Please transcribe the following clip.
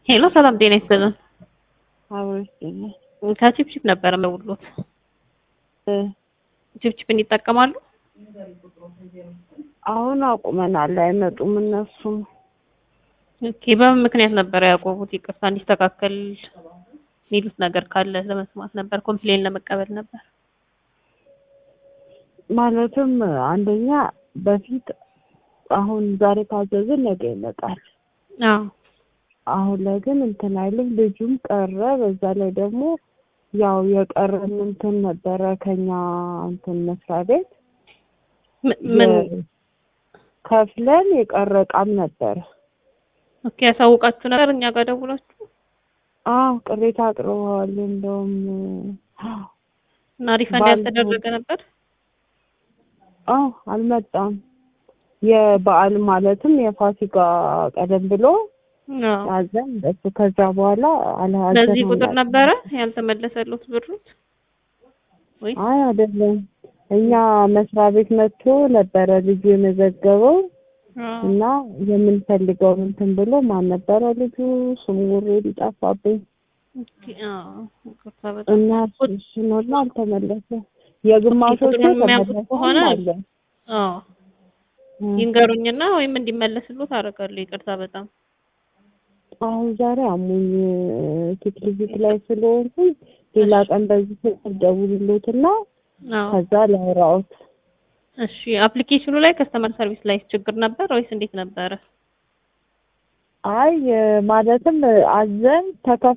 ሄሎ ሰላም ጤና ይስጥልን። አብሮኝ ከቺፕቺፕ ነበረ መውሎት ቺፕቺፕን ይጠቀማሉ? አሁን አቁመናል። አይመጡም እነሱም። ኦኬ በምን ምክንያት ነበረ ያቆሙት? ይቅርታ እንዲስተካከል የሚሉት ነገር ካለ ለመስማት ነበር፣ ኮምፕሌን ለመቀበል ነበር። ማለትም አንደኛ በፊት አሁን ዛሬ ካዘዝን ነገ ይመጣል። አዎ አሁን ላይ ግን እንትን አይልም። ልጁም ቀረ። በዛ ላይ ደግሞ ያው የቀረን እንትን ነበረ ከኛ እንትን መስሪያ ቤት ም- ምን የ- ከፍለን የቀረ እቃም ነበረ። ኦኬ ያሳውቃችሁ ነበር እኛ ጋር ደውላችሁ አዎ ቅሬታ አቅርበዋል። እንደውም እና ሪፈንድ ባል- ያልተደረገ ነበር? አዎ አልመጣም። የበዓል ማለትም የፋሲካ ቀደም ብሎ አዎ አዘን እሱ ከዛ በኋላ በዚህ አልሀዘንም ቁጥር ነበር። ነበረ ያልተመለሰሉት ብሩት ወይ? አይ አይደለም፣ እኛ መስሪያ ቤት መጥቶ ነበረ ልጁ የመዘገበው አዎ እና የምንፈልገው እንትን ብሎ ማን ነበረ ልጁ ስሙ ኦልሬዲ ጠፋብኝ ኦኬ አዎ ይቅርታ በጣም እና እሱን አልተመለሰም። የግማሾቹ ቁጥሩን የሚያውቁት ተመለሰ ከሆነ አለ። አዎ እ። ይንገሩኝና ወይም እንዲመለስሉት አደርጋለሁ። ይቅርታ በጣም አሁን ዛሬ አሞኝ ቴክኒክ ላይ ስለሆንኩኝ ሌላ ቀን በዚህ ስልክ ደውልሎትና አዎ ከዛ ላውራዎት። እሺ አፕሊኬሽኑ ላይ ከስተመር ሰርቪስ ላይ ችግር ነበር ወይስ እንዴት ነበረ? አይ ማለትም አዘን ተከፍ